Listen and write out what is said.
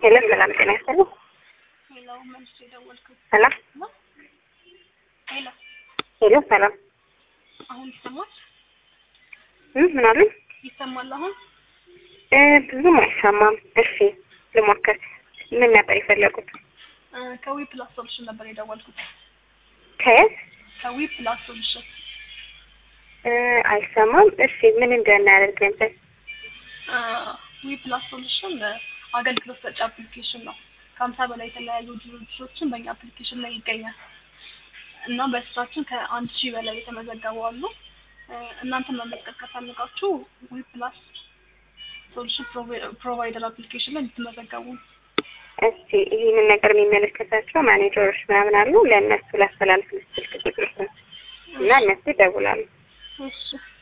ሄሎ ሰላም ጤና ይስጥልኝ። ሄሎ መልስ የደወልኩት ሰላም ነው። ሄሎ ሄሎ ሰላም አሁን ይሰማል? እ ምን አሉኝ? ይሰማል አሁን? እ ብዙም አይሰማም። እሺ ልሞክር። ምን ነበር የፈለጉት? እ ከዊ ፕላስ ሶሉሽን ነበር የደወልኩት። ከየት? ከዊ ፕላስ ሶሉሽን እ አይሰማም። እሺ ምን እንደናደርግ ነበር? እ ዊ ፕላስ ሶሉሽን እ አገልግሎት ሰጪ አፕሊኬሽን ነው። ከሀምሳ በላይ የተለያዩ ድርጅቶችን በእኛ አፕሊኬሽን ላይ ይገኛል እና በስራችን ከአንድ ሺህ በላይ የተመዘገቡ አሉ። እ እናንተን መመዝገብ ከፈለጋችሁ ዊ ፕላስ ሶሉሽን ፕሮቫይደር አፕሊኬሽን ላይ እንድትመዘገቡ ነው። እስቲ ይህንን ነገር የሚመለከታቸው ማኔጀሮች ምናምን አሉ። ለእነሱ ላስተላልፍ ስልክ ቁጥር እና እነሱ ይደውላሉ። እሺ